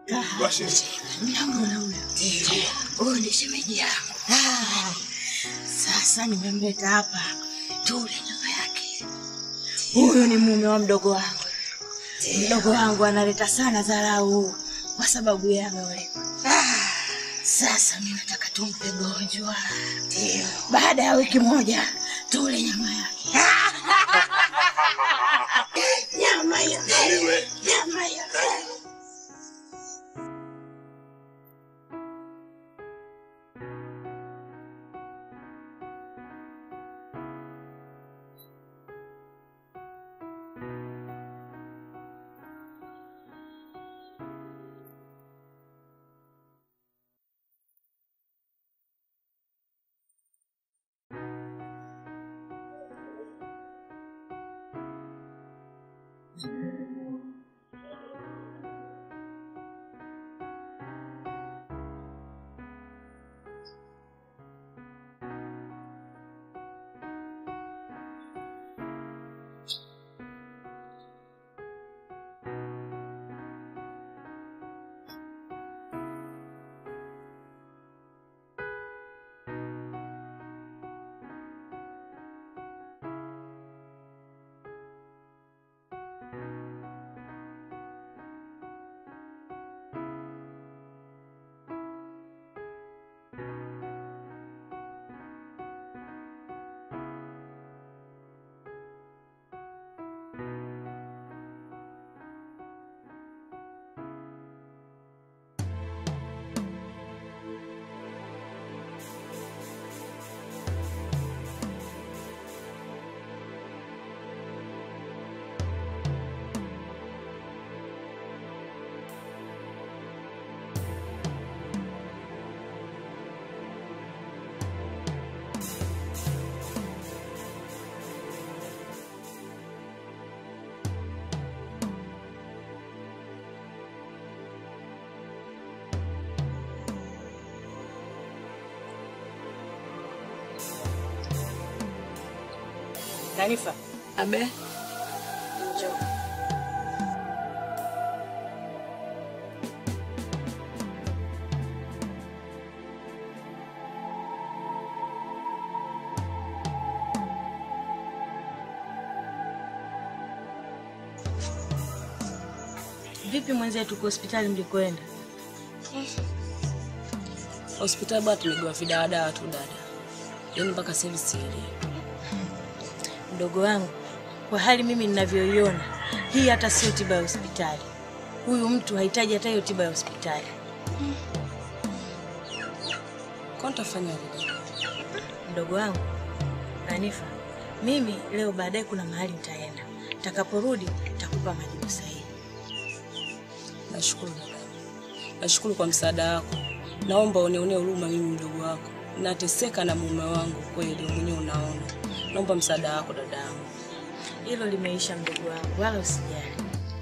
Basi. Namwona huyo. Huyu ni shemeji yangu. Ah, Sasa nimemleta hapa tule nyama yake. Huyu ni mume wa mdogo wangu. Mdogo wangu analeta sana dharau kwa sababu ya wewe. Ah, Sasa mimi nataka tumpe gonjwa. Ndio. Baada ya wiki moja tule nyama yake. nyama ya nyama ya Hanifa. Abe. Njoo. Vipi mwenzetu kwa hospitali mlikoenda? Hospitali bwana tumegewa vidawadawa tu dada. Yaani mpaka sasa hivi sielewi. Mdogo wangu, kwa hali mimi ninavyoiona, hii hata sio tiba ya hospitali. Huyu mtu hahitaji hata hiyo tiba ya hospitali. Kwa nitafanya nini? Mdogo wangu Hanifa, mimi leo baadaye kuna mahali nitaenda. Nitakaporudi nitakupa majibu sahihi. Nashukuru dada. Nashukuru kwa msaada wako. Naomba unionee huruma mimi mdogo wako. Nateseka na mume wangu kweli, mwenyewe unaona. Naomba msaada wako dada yangu. Hilo limeisha mdogo wangu, wala usijali.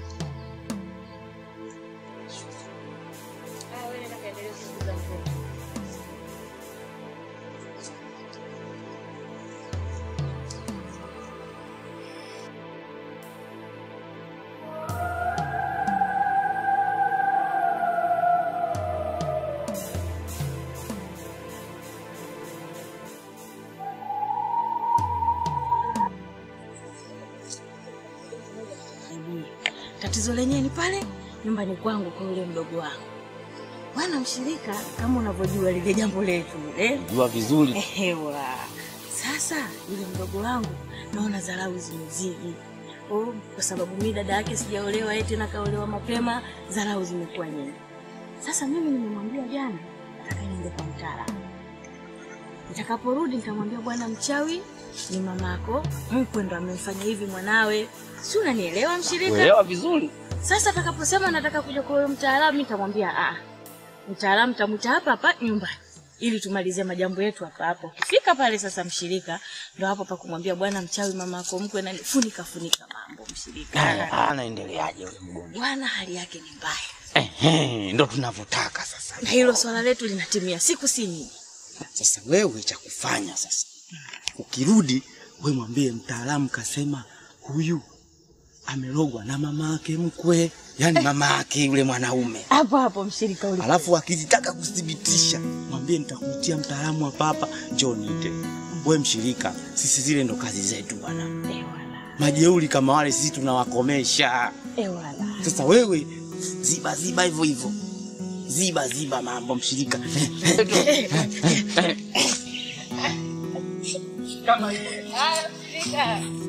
Tatizo lenyewe ni pale nyumbani kwangu kwa yule mdogo wangu. Bwana mshirika, kama unavyojua lile jambo letu lile Jua vizuri. Ehewa. Sasa yule mdogo wangu naona dharau zimezidi. Oh, kwa sababu mimi dada yake sijaolewa, yeye tena kaolewa mapema, dharau zimekuwa nyingi. Sasa mimi nimemwambia jana nataka niende kwa mtaalamu. Nitakaporudi nitamwambia bwana mchawi ni mamako mkwe ndo amemfanya hivi mwanawe. Si unanielewa mshirika? Uelewa vizuri. Sasa atakaposema nataka kuja kwa huyo mtaalamu nitamwambia ah. Mtaalamu tamwita hapa hapa nyumbani ili tumalize majambo yetu hapa hapo. Ukifika pale sasa mshirika ndo hapo pa kumwambia bwana mchawi mama yako mkwe nani funika funika mambo mshirika. Haya, anaendeleaje yule mgonjwa? Bwana hali yake ni mbaya. Ehe, ndo tunavyotaka sasa. Na hilo swala letu linatimia siku si nyingi. Sasa wewe cha kufanya sasa, ukirudi we mwambie mtaalamu kasema huyu amelogwa na mama yake mkwe. yaani mama yake yule mwanaume. Hapo hapo mshirika uli. Alafu akizitaka kuthibitisha, mwambie nitakuitia mtaalamu hapa hapa, njoo niite. Wewe mshirika, sisi zile ndo kazi zetu bwana. Ewala. Majeuri kama wale sisi tunawakomesha. Ewala. Sasa wewe ziba ziba hivyo hivyo, ziba ziba mambo mshirika. Haya mshirika.